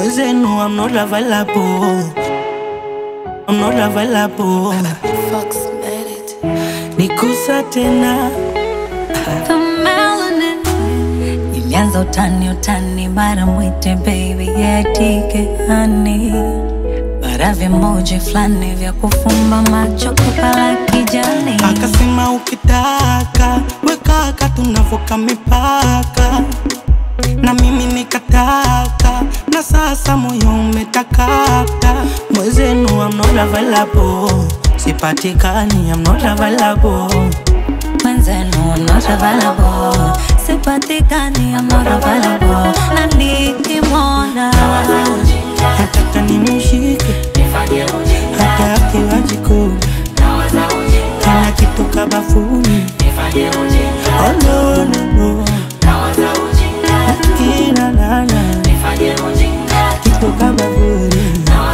mwezenu I'm not available I'm not available Fox made it. nikusa tena The melanin ilianza utani utani, bara mwite baby yetike hani, bara vimoji fulani vya kufumba macho kupala kijani. akasema ukitaka wekaka tunavuka mipaka na mimi nikataka na sasa moyo umetakata mwezenu I'm not available sipatikani I'm not available Mwenzenu I'm not available, sipatikani I'm not available, na nikimwona nataka nimshike hata akiwa jikoni kana kitoka bafuni oh, no, no, no. Kina nana kitoka bafuni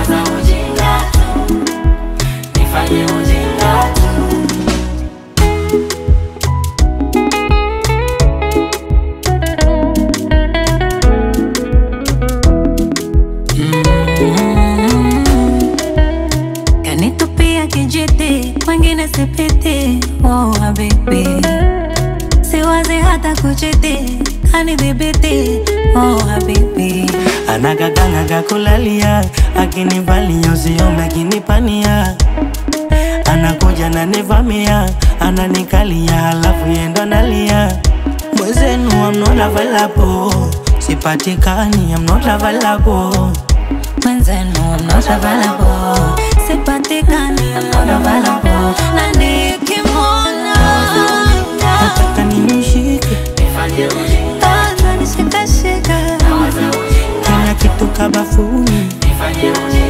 kanitupia kijiti, mwingine sipiti. Oh habibi, siwazi hata kuchiti, kanidhibiti. Oh habibi, anagaganaga kulalia akinivalia usiome akinipania anakuja nanivamia ananikalia halafu yendo nalia mwezenu I'm not available sipatikani I'm not available mwenzenu I'm not available, sipatikani I'm not available, na nikimwona nataka nimshike ananishikashika kana kitoka bafuni